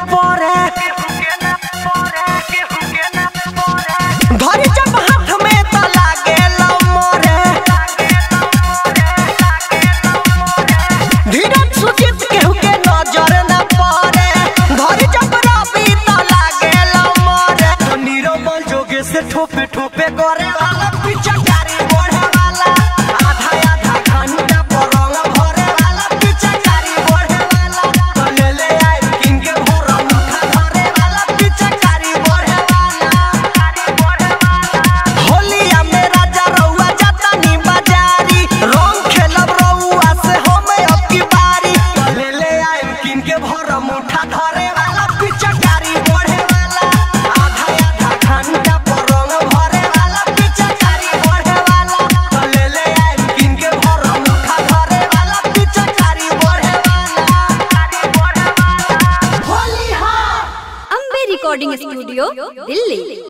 पड़े धरी जब हाथ में त लागे मोरे धीरज सुचित केहू के नजर न पड़े धरी जब रवि त लागे मोरे नीरमल जोगे से ठोपे ठोपे करे वाला पीछे गाड़ी बढ़े वाला आधा आधा घंटा पलंग भरे वाला पीछे गाड़ी बढ़े वाला तो ले ले आई किंग के भोरा मुठा धरे वाला पीछे गाड़ी बढ़े वाला गाड़ी बढ़े वाला होलिया में राजा रउआ जाता नी बाजारी रंग खेलब रउआ से हम अब की बारी तो ले ले आई किंग के भोरा मुठा धरे वाला पीछे गाड़ी बढ़े वाला आधा आधा घंटा पलंग भरे वाला पीछे गाड़ी बढ़े वाला तो ले ले आई किंग के भोरा मुठा धरे वाला पीछे गाड़ी बढ़े वाला गाड़ी बढ़े वाला होली हा अम्बे रिकॉर्डिंग स्टूडियो दिल्ली